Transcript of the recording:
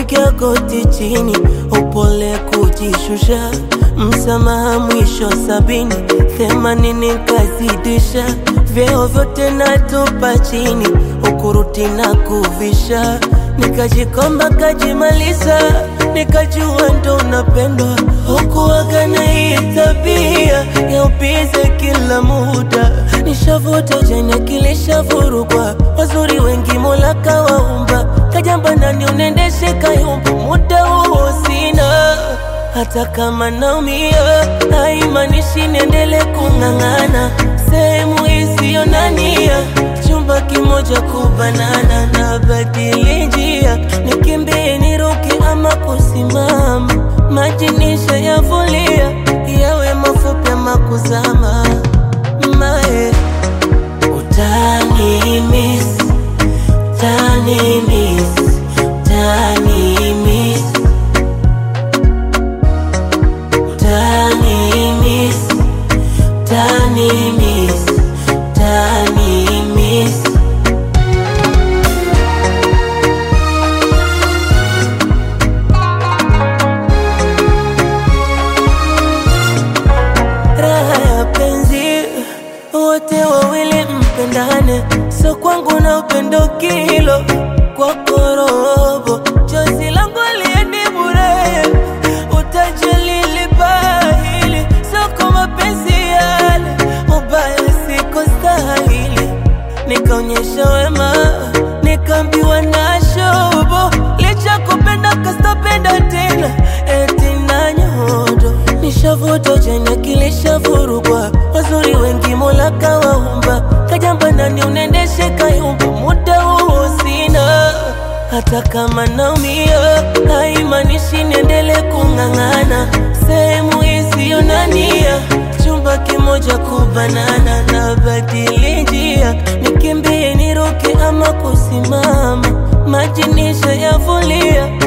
kupiga goti chini, upole kujishusha, msamaha mwisho sabini, themanini kazidisha, vyeo vyote natupa chini, ukuruti na kuvisha, nikajikomba kajimaliza, nikajua ndo unapendwa, hukuwaga na hii tabia ya ubize kila muda, nishavuta jana kilishavurugwa, wazuri wengi Mola kawaumba, kajamba nani unendeshe kayumba, muda huo sina hata kama naumia, haimaanishi niendele kung'ang'ana sehemu isiyo na nia, chumba kimoja kubanana, na badili njia, nikimbie niruke ama kusimama, maji nishayavulia, yawe mafupi ama kuzama, mae utani miss, utani miss, utani miss Tani miss, tani miss, tani miss. Raha ya penzi, wote wawili mpendane, so kwangu na upendo kilo kwako robo, chozi langu liendi bure, utajali libahili, soko mapenzi yale, ubaya siko stahili, nikaonyesha wema, nikaambiwa na shobo, licha kupenda kastapenda tena, eti na nyodo, nishavuta jana kilishavurugwa, wazuri wengi Mola kawaumba, kajamba nani unendeshe kayumba, muda huo sina hata kama naumia, haimaanishi niendele kung'ang'ana sehemu isiyo na nia, chumba kimoja kubanana, na badili njia, nikimbie niruke ama kusimama, maji nishayavulia,